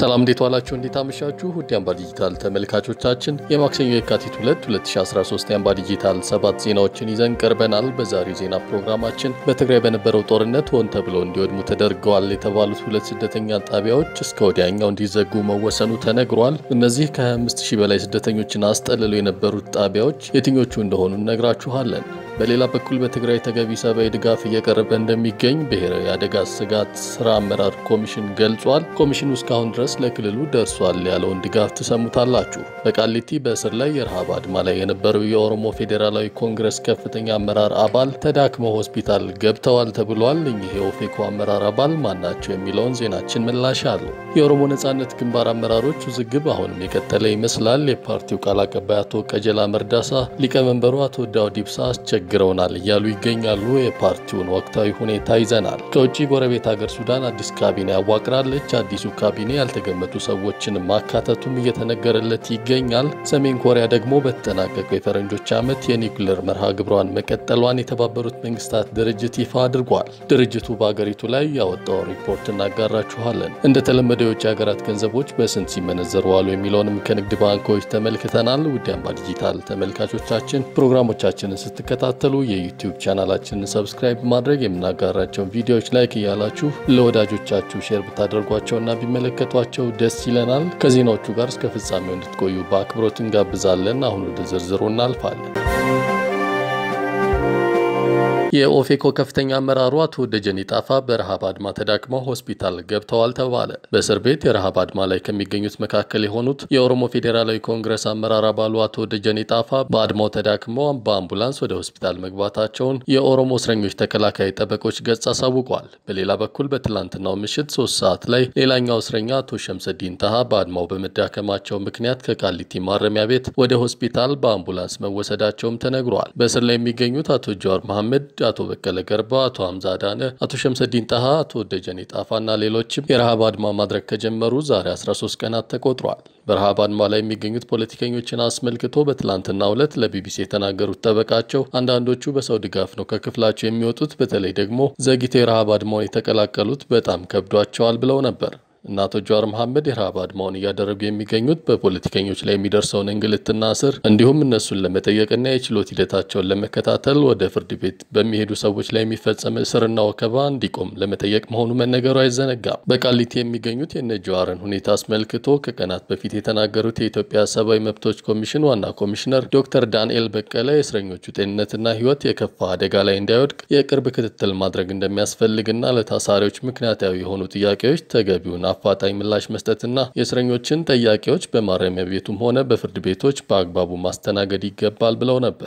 ሰላም እንዴት ዋላችሁ? እንዴት አመሻችሁ? ውድ የአምባ ዲጂታል ተመልካቾቻችን የማክሰኞ የካቲት 2 2013 የአምባ ዲጂታል ሰባት ዜናዎችን ይዘን ቀርበናል። በዛሬው ዜና ፕሮግራማችን በትግራይ በነበረው ጦርነት ሆን ተብሎ እንዲወድሙ ተደርገዋል የተባሉት ሁለት ስደተኛ ጣቢያዎች እስከ ወዲያኛው እንዲዘጉ መወሰኑ ተነግሯል። እነዚህ ከ25 ሺህ በላይ ስደተኞችን አስጠልለው የነበሩት ጣቢያዎች የትኞቹ እንደሆኑ እነግራችኋለን። በሌላ በኩል በትግራይ ተገቢ ሰብአዊ ድጋፍ እየቀረበ እንደሚገኝ ብሔራዊ አደጋ ስጋት ስራ አመራር ኮሚሽን ገልጿል። ኮሚሽኑ እስካሁን ድረስ ለክልሉ ደርሷል ያለውን ድጋፍ ትሰሙታላችሁ። በቃሊቲ በእስር ላይ የረሃብ አድማ ላይ የነበረው የኦሮሞ ፌዴራላዊ ኮንግረስ ከፍተኛ አመራር አባል ተዳክመው ሆስፒታል ገብተዋል ተብሏል። እኚህ የኦፌኮ አመራር አባል ማናቸው የሚለውን ዜናችን ምላሽ አለው። የኦሮሞ ነጻነት ግንባር አመራሮች ውዝግብ አሁንም የቀጠለ ይመስላል። የፓርቲው ቃል አቀባይ አቶ ቀጀላ መርዳሳ ሊቀመንበሩ አቶ ዳውድ ኢብሳ አስቸግረውናል እያሉ ይገኛሉ። የፓርቲውን ወቅታዊ ሁኔታ ይዘናል። ከውጭ ጎረቤት ሀገር ሱዳን አዲስ ካቢኔ ያዋቅራለች። አዲሱ ካቢኔ ያልተገመቱ ሰዎችን ማካተቱም እየተነገረለት ይገኛል። ሰሜን ኮሪያ ደግሞ በተጠናቀቀው የፈረንጆች ዓመት የኒውክሌር መርሃ ግብሯን መቀጠሏን የተባበሩት መንግስታት ድርጅት ይፋ አድርጓል። ድርጅቱ በአገሪቱ ላይ ያወጣው ሪፖርት እናጋራችኋለን። እንደተለመደው የውጭ ሀገራት ገንዘቦች በስንት ሲመነዘሩ ዋሉ የሚለውንም ከንግድ ባንኮች ተመልክተናል። ውድ አምባ ዲጂታል ተመልካቾቻችን ፕሮግራሞቻችንን ስትከታተሉ የዩቲዩብ ቻናላችንን ሰብስክራይብ ማድረግ የምናጋራቸውን ቪዲዮዎች ላይክ እያላችሁ ለወዳጆቻችሁ ሼር ብታደርጓቸውና ቢመለከቷቸው ደስ ይለናል። ከዜናዎቹ ጋር እስከ ፍጻሜው እንድትቆዩ በአክብሮት እንጋብዛለን። አሁን ወደ ዝርዝሩ እናልፋለን። የኦፌኮ ከፍተኛ አመራሩ አቶ ደጀኔ ጣፋ በረሃብ አድማ ተዳክመው ሆስፒታል ገብተዋል ተባለ። በእስር ቤት የረሃብ አድማ ላይ ከሚገኙት መካከል የሆኑት የኦሮሞ ፌዴራላዊ ኮንግረስ አመራር አባሉ አቶ ደጀኔ ጣፋ በአድማው ተዳክመው በአምቡላንስ ወደ ሆስፒታል መግባታቸውን የኦሮሞ እስረኞች ተከላካይ ጠበቆች ገጽ አሳውቋል። በሌላ በኩል በትላንትናው ምሽት ሶስት ሰዓት ላይ ሌላኛው እስረኛ አቶ ሸምሰዲን ታሃ በአድማው በመዳከማቸው ምክንያት ከቃሊቲ ማረሚያ ቤት ወደ ሆስፒታል በአምቡላንስ መወሰዳቸውም ተነግሯል። በእስር ላይ የሚገኙት አቶ ጀዋር መሐመድ አቶ በቀለ ገርባ፣ አቶ ሀምዛ አዳነ፣ አቶ ሸምሰዲን ጣሃ፣ አቶ ደጀኔ ጣፋና ሌሎችም የረሃብ አድማ ማድረግ ከጀመሩ ዛሬ 13 ቀናት ተቆጥሯል። በረሃብ አድማ ላይ የሚገኙት ፖለቲከኞችን አስመልክቶ በትላንትናው ዕለት ለቢቢሲ የተናገሩት ጠበቃቸው አንዳንዶቹ በሰው ድጋፍ ነው ከክፍላቸው የሚወጡት፣ በተለይ ደግሞ ዘግይተው የረሃብ አድማውን የተቀላቀሉት በጣም ከብዷቸዋል ብለው ነበር። እና አቶ ጀዋር መሐመድ የረሃብ አድማውን እያደረጉ የሚገኙት በፖለቲከኞች ላይ የሚደርሰውን እንግልትና እስር እንዲሁም እነሱን ለመጠየቅና የችሎት ሂደታቸውን ለመከታተል ወደ ፍርድ ቤት በሚሄዱ ሰዎች ላይ የሚፈጸም እስርና ወከባ እንዲቆም ለመጠየቅ መሆኑ መነገሩ አይዘነጋም። በቃሊቲ የሚገኙት የነ ጀዋርን ሁኔታ አስመልክቶ ከቀናት በፊት የተናገሩት የኢትዮጵያ ሰብአዊ መብቶች ኮሚሽን ዋና ኮሚሽነር ዶክተር ዳንኤል በቀለ የእስረኞቹ ጤንነትና ሕይወት የከፋ አደጋ ላይ እንዳይወድቅ የቅርብ ክትትል ማድረግ እንደሚያስፈልግና ለታሳሪዎች ምክንያታዊ የሆኑ ጥያቄዎች ተገቢውን አፋጣኝ ምላሽ መስጠትና የእስረኞችን ጥያቄዎች በማረሚያ ቤቱም ሆነ በፍርድ ቤቶች በአግባቡ ማስተናገድ ይገባል ብለው ነበር።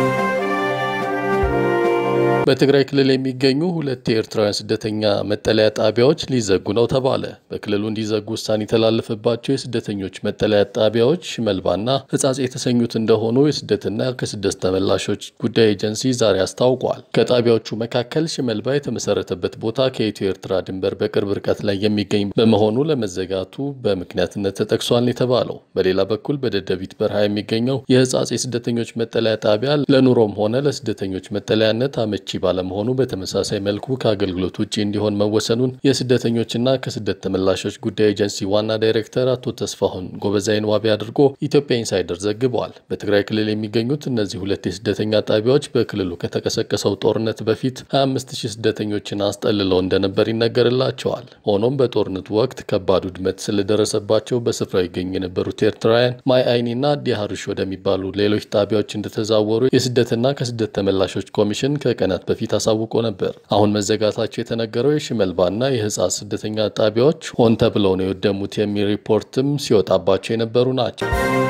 በትግራይ ክልል የሚገኙ ሁለት የኤርትራውያን ስደተኛ መጠለያ ጣቢያዎች ሊዘጉ ነው ተባለ። በክልሉ እንዲዘጉ ውሳኔ የተላለፈባቸው የስደተኞች መጠለያ ጣቢያዎች ሽመልባና ሕጻጽ የተሰኙት እንደሆኑ የስደትና ከስደት ተመላሾች ጉዳይ ኤጀንሲ ዛሬ አስታውቋል። ከጣቢያዎቹ መካከል ሽመልባ የተመሰረተበት ቦታ ከኢትዮ ኤርትራ ድንበር በቅርብ ርቀት ላይ የሚገኝ በመሆኑ ለመዘጋቱ በምክንያትነት ተጠቅሷል የተባለው። በሌላ በኩል በደደቢት በረሃ የሚገኘው የሕጻጽ የስደተኞች መጠለያ ጣቢያ ለኑሮም ሆነ ለስደተኞች መጠለያነት አመቺ ባለመሆኑ በተመሳሳይ መልኩ ከአገልግሎት ውጭ እንዲሆን መወሰኑን የስደተኞችና ከስደት ተመላሾች ጉዳይ ኤጀንሲ ዋና ዳይሬክተር አቶ ተስፋሁን ጎበዛይን ዋቢ አድርጎ ኢትዮጵያ ኢንሳይደር ዘግበዋል። በትግራይ ክልል የሚገኙት እነዚህ ሁለት የስደተኛ ጣቢያዎች በክልሉ ከተቀሰቀሰው ጦርነት በፊት 25 ሺህ ስደተኞችን አስጠልለው እንደነበር ይነገርላቸዋል። ሆኖም በጦርነቱ ወቅት ከባድ ውድመት ስለደረሰባቸው በስፍራው ይገኙ የነበሩት ኤርትራውያን ማይ አይኒና ዲሃርሽ ወደሚባሉ ሌሎች ጣቢያዎች እንደተዛወሩ የስደትና ከስደት ተመላሾች ኮሚሽን ከቀናት በፊት አሳውቆ ነበር። አሁን መዘጋታቸው የተነገረው የሽመልባና የሕጻጽ ስደተኛ ጣቢያዎች ሆን ተብለው ነው የወደሙት የሚል ሪፖርትም ሲወጣባቸው የነበሩ ናቸው።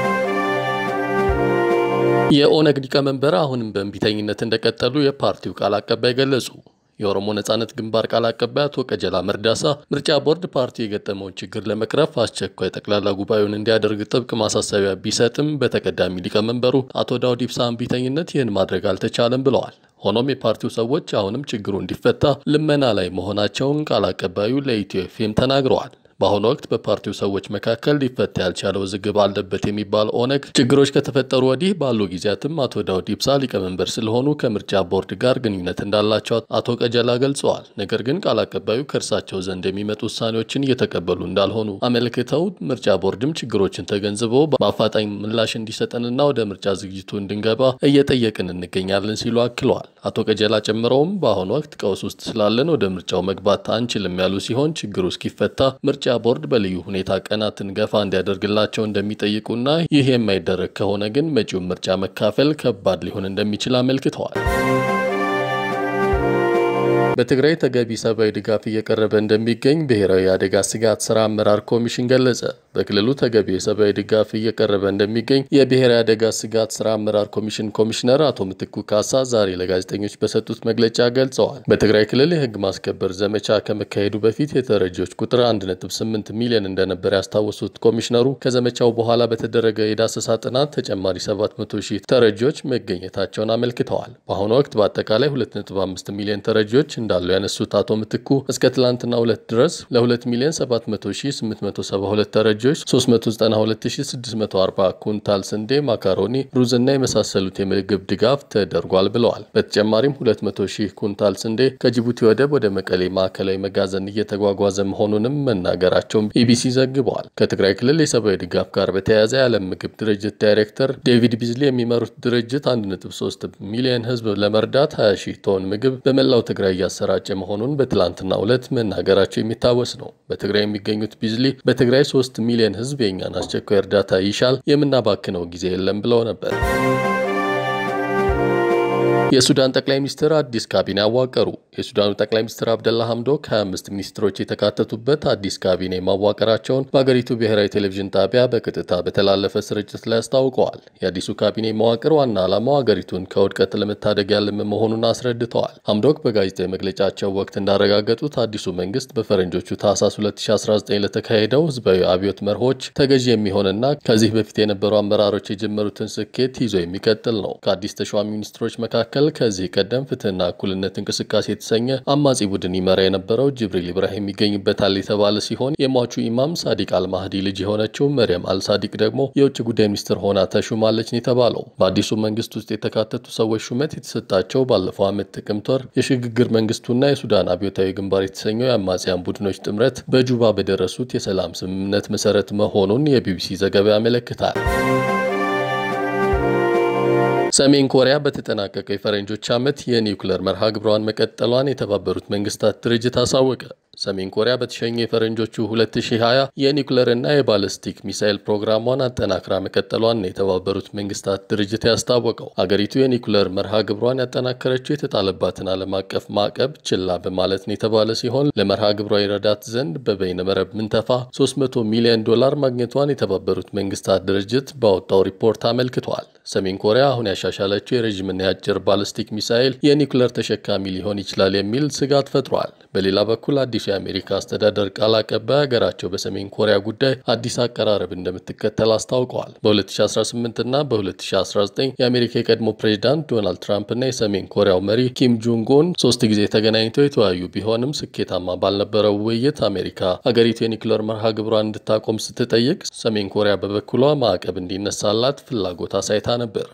የኦነግ ሊቀመንበር አሁንም በእንቢተኝነት እንደቀጠሉ የፓርቲው ቃል አቀባይ ገለጹ። የኦሮሞ ነጻነት ግንባር ቃል አቀባይ አቶ ቀጀላ መርዳሳ ምርጫ ቦርድ ፓርቲው የገጠመውን ችግር ለመቅረፍ አስቸኳይ ጠቅላላ ጉባኤውን እንዲያደርግ ጥብቅ ማሳሰቢያ ቢሰጥም በተቀዳሚ ሊቀመንበሩ አቶ ዳውድ ኢብሳ እምቢተኝነት ይህን ማድረግ አልተቻለም ብለዋል። ሆኖም የፓርቲው ሰዎች አሁንም ችግሩ እንዲፈታ ልመና ላይ መሆናቸውን ቃል አቀባዩ ለኢትዮ ኤፍኤም ተናግረዋል። በአሁኑ ወቅት በፓርቲው ሰዎች መካከል ሊፈታ ያልቻለ ውዝግብ አለበት የሚባል ኦነግ ችግሮች ከተፈጠሩ ወዲህ ባሉ ጊዜያትም አቶ ዳውድ ኢብሳ ሊቀመንበር ስለሆኑ ከምርጫ ቦርድ ጋር ግንኙነት እንዳላቸው አቶ ቀጀላ ገልጸዋል። ነገር ግን ቃል አቀባዩ ከእርሳቸው ዘንድ የሚመጡ ውሳኔዎችን እየተቀበሉ እንዳልሆኑ አመልክተው ምርጫ ቦርድም ችግሮችን ተገንዝቦ በአፋጣኝ ምላሽ እንዲሰጠንና ወደ ምርጫ ዝግጅቱ እንድንገባ እየጠየቅን እንገኛለን ሲሉ አክለዋል። አቶ ቀጀላ ጨምረውም በአሁኑ ወቅት ቀውስ ውስጥ ስላለን ወደ ምርጫው መግባት አንችልም ያሉ ሲሆን ችግሩ እስኪፈታ ምርጫ ቦርድ በልዩ ሁኔታ ቀናትን ገፋ እንዲያደርግላቸው እንደሚጠይቁና ይህ የማይደረግ ከሆነ ግን መጪውን ምርጫ መካፈል ከባድ ሊሆን እንደሚችል አመልክተዋል። በትግራይ ተገቢ ሰብአዊ ድጋፍ እየቀረበ እንደሚገኝ ብሔራዊ የአደጋ ስጋት ስራ አመራር ኮሚሽን ገለጸ። በክልሉ ተገቢ የሰብአዊ ድጋፍ እየቀረበ እንደሚገኝ የብሔራዊ አደጋ ስጋት ስራ አመራር ኮሚሽን ኮሚሽነር አቶ ምትኩ ካሳ ዛሬ ለጋዜጠኞች በሰጡት መግለጫ ገልጸዋል። በትግራይ ክልል የህግ ማስከበር ዘመቻ ከመካሄዱ በፊት የተረጂዎች ቁጥር 1.8 ሚሊዮን እንደነበር ያስታወሱት ኮሚሽነሩ ከዘመቻው በኋላ በተደረገ የዳሰሳ ጥናት ተጨማሪ 700 ሺህ ተረጂዎች መገኘታቸውን አመልክተዋል። በአሁኑ ወቅት በአጠቃላይ 2.5 ሚሊዮን ተረጂዎች እንዳሉ ያነሱት አቶ ምትኩ እስከ ትላንትና ሁለት ድረስ ለ2 ሚሊዮን 700,872 ተረጂዎች 392640 ኩንታል ስንዴ፣ ማካሮኒ፣ ሩዝና የመሳሰሉት የምግብ ድጋፍ ተደርጓል ብለዋል። በተጨማሪም 200 ሺህ ኩንታል ስንዴ ከጅቡቲ ወደብ ወደ መቀሌ ማዕከላዊ መጋዘን እየተጓጓዘ መሆኑንም መናገራቸውን ኢቢሲ ዘግበዋል። ከትግራይ ክልል የሰብአዊ ድጋፍ ጋር በተያያዘ የዓለም ምግብ ድርጅት ዳይሬክተር ዴቪድ ቢዝሊ የሚመሩት ድርጅት 1.3 ሚሊዮን ህዝብ ለመርዳት 20 ሺህ ቶን ምግብ በመላው ትግራይ እያሰራጨ መሆኑን በትላንትናው ዕለት መናገራቸው የሚታወስ ነው። በትግራይ የሚገኙት ቢዝሊ በትግራይ 3 ሚሊዮን ህዝብ የእኛን አስቸኳይ እርዳታ ይሻል፣ የምናባክነው ጊዜ የለም ብለው ነበር። የሱዳን ጠቅላይ ሚኒስትር አዲስ ካቢኔ አዋቀሩ። የሱዳኑ ጠቅላይ ሚኒስትር አብደላ ሐምዶክ 25 ሚኒስትሮች የተካተቱበት አዲስ ካቢኔ ማዋቀራቸውን በአገሪቱ ብሔራዊ ቴሌቪዥን ጣቢያ በቀጥታ በተላለፈ ስርጭት ላይ አስታውቀዋል። የአዲሱ ካቢኔ መዋቅር ዋና ዓላማው አገሪቱን ከውድቀት ለመታደግ ያለመ መሆኑን አስረድተዋል። ሐምዶክ በጋዜጣዊ መግለጫቸው ወቅት እንዳረጋገጡት አዲሱ መንግስት በፈረንጆቹ ታህሳስ 2019 ለተካሄደው ህዝባዊ አብዮት መርሆች ተገዢ የሚሆንና ከዚህ በፊት የነበሩ አመራሮች የጀመሩትን ስኬት ይዞ የሚቀጥል ነው። ከአዲስ ተሿሚ ሚኒስትሮች መካከል ከዚህ ቀደም ፍትህና እኩልነት እንቅስቃሴ የተሰኘ አማጺ ቡድን ይመራ የነበረው ጅብሪል ኢብራሂም ይገኝበታል የተባለ ሲሆን የሟቹ ኢማም ሳዲቅ አልማህዲ ልጅ የሆነችው መርያም አልሳዲቅ ደግሞ የውጭ ጉዳይ ሚኒስትር ሆና ተሹማለች ነው የተባለው። በአዲሱ መንግስት ውስጥ የተካተቱ ሰዎች ሹመት የተሰጣቸው ባለፈው ዓመት ጥቅምት ወር የሽግግር መንግስቱና የሱዳን አብዮታዊ ግንባር የተሰኘው የአማጽያን ቡድኖች ጥምረት በጁባ በደረሱት የሰላም ስምምነት መሰረት መሆኑን የቢቢሲ ዘገባ ያመለክታል። ሰሜን ኮሪያ በተጠናቀቀው የፈረንጆች ዓመት የኒውክሌር መርሃ ግብሯን መቀጠሏን የተባበሩት መንግስታት ድርጅት አሳወቀ። ሰሜን ኮሪያ በተሸኘ የፈረንጆቹ 2020 የኒውክሌርና የባለስቲክ ሚሳይል ፕሮግራሟን አጠናክራ መቀጠሏን የተባበሩት መንግስታት ድርጅት ያስታወቀው አገሪቱ የኒውክሌር መርሃ ግብሯን ያጠናከረችው የተጣለባትን ዓለም አቀፍ ማዕቀብ ችላ በማለት ነው የተባለ ሲሆን ለመርሃ ግብሯ ይረዳት ዘንድ በበይነ መረብ ምንተፋ 300 ሚሊዮን ዶላር ማግኘቷን የተባበሩት መንግስታት ድርጅት ባወጣው ሪፖርት አመልክቷል። ሰሜን ኮሪያ አሁን ያሻሻለችው የረዥምና የአጭር ባለስቲክ ሚሳይል የኒውክሌር ተሸካሚ ሊሆን ይችላል የሚል ስጋት ፈጥሯል። በሌላ በኩል አዲሱ የአሜሪካ አስተዳደር ቃል አቀባይ ሀገራቸው በሰሜን ኮሪያ ጉዳይ አዲስ አቀራረብ እንደምትከተል አስታውቀዋል። በ2018 እና በ2019 የአሜሪካ የቀድሞ ፕሬዚዳንት ዶናልድ ትራምፕ እና የሰሜን ኮሪያው መሪ ኪም ጆንግ ኡን ሶስት ጊዜ ተገናኝተው የተወያዩ ቢሆንም ስኬታማ ባልነበረው ውይይት አሜሪካ ሀገሪቱ የኒውክሌር መርሃ ግብሯን እንድታቆም ስትጠይቅ፣ ሰሜን ኮሪያ በበኩሏ ማዕቀብ እንዲነሳላት ፍላጎት አሳይታ ነበር።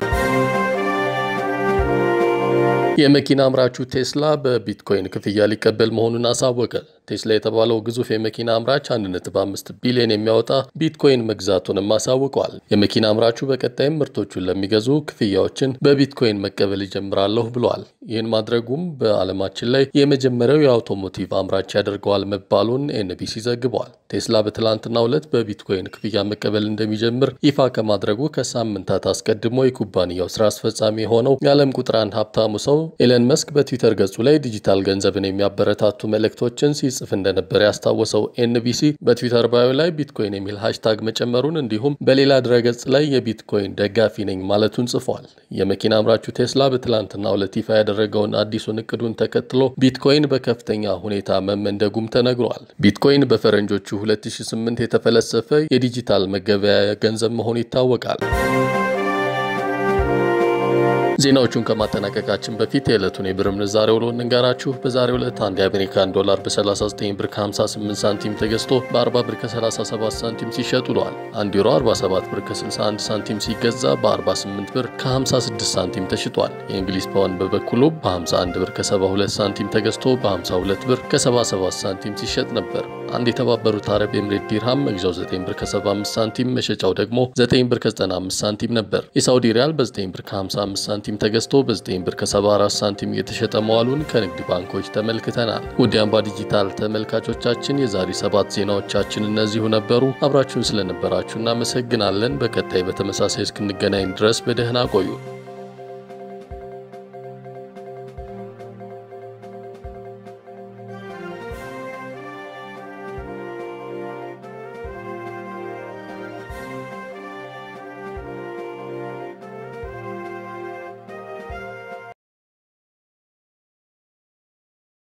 የመኪና አምራቹ ቴስላ በቢትኮይን ክፍያ ሊቀበል መሆኑን አሳወቀ። ቴስላ የተባለው ግዙፍ የመኪና አምራች 1.5 ቢሊዮን የሚያወጣ ቢትኮይን መግዛቱንም አሳውቀዋል። የመኪና አምራቹ በቀጣይም ምርቶቹን ለሚገዙ ክፍያዎችን በቢትኮይን መቀበል ይጀምራለሁ ብለዋል። ይህን ማድረጉም በዓለማችን ላይ የመጀመሪያው የአውቶሞቲቭ አምራች ያደርገዋል መባሉን ኤንቢሲ ዘግቧል። ቴስላ በትላንትናው ዕለት በቢትኮይን ክፍያ መቀበል እንደሚጀምር ይፋ ከማድረጉ ከሳምንታት አስቀድሞ የኩባንያው ስራ አስፈጻሚ የሆነው የዓለም ቁጥር አንድ ሀብታሙ ሰው ኤለን መስክ በትዊተር ገጹ ላይ ዲጂታል ገንዘብን የሚያበረታቱ መልእክቶችን ሲጽፍ እንደነበር ያስታወሰው ኤንቢሲ በትዊተር ባዮ ላይ ቢትኮይን የሚል ሃሽታግ መጨመሩን እንዲሁም በሌላ ድረገጽ ላይ የቢትኮይን ደጋፊ ነኝ ማለቱን ጽፏል። የመኪና አምራቹ ቴስላ በትላንትናው ዕለት ይፋ ያደረገውን አዲሱን እቅዱን ተከትሎ ቢትኮይን በከፍተኛ ሁኔታ መመንደጉም ተነግሯል። ቢትኮይን በፈረንጆቹ 2008 የተፈለሰፈ የዲጂታል መገበያያ ገንዘብ መሆኑ ይታወቃል። ዜናዎቹን ከማጠናቀቃችን በፊት የዕለቱን የብር ምንዛሬ ውሎ እንንገራችሁ። በዛሬው ዕለት አንድ የአሜሪካን ዶላር በ39 ብር ከ58 ሳንቲም ተገዝቶ በ40 ብር ከ37 ሳንቲም ሲሸጥ ውሏል። አንድ ዩሮ 47 ብር ከ61 ሳንቲም ሲገዛ በ48 ብር ከ56 ሳንቲም ተሽጧል። የእንግሊዝ ፓውንድ በበኩሉ በ51 ብር ከ72 ሳንቲም ተገዝቶ በ52 ብር ከ77 ሳንቲም ሲሸጥ ነበር። አንድ የተባበሩት አረብ ኤምሬት ዲርሃም መግዣው 9 ብር ከ75 ሳንቲም መሸጫው ደግሞ 9 ብር ከ95 ሳንቲም ነበር። የሳውዲ ሪያል በ9 ብር ከ55 ሳንቲም ተገዝቶ በ9 ብር ከ74 ሳንቲም የተሸጠ መዋሉን ከንግድ ባንኮች ተመልክተናል። ውድ አምባ ዲጂታል ተመልካቾቻችን የዛሬ ሰባት ዜናዎቻችን እነዚሁ ነበሩ። አብራችሁን ስለነበራችሁ እናመሰግናለን። በቀጣይ በተመሳሳይ እስክንገናኝ ድረስ በደህና ቆዩ።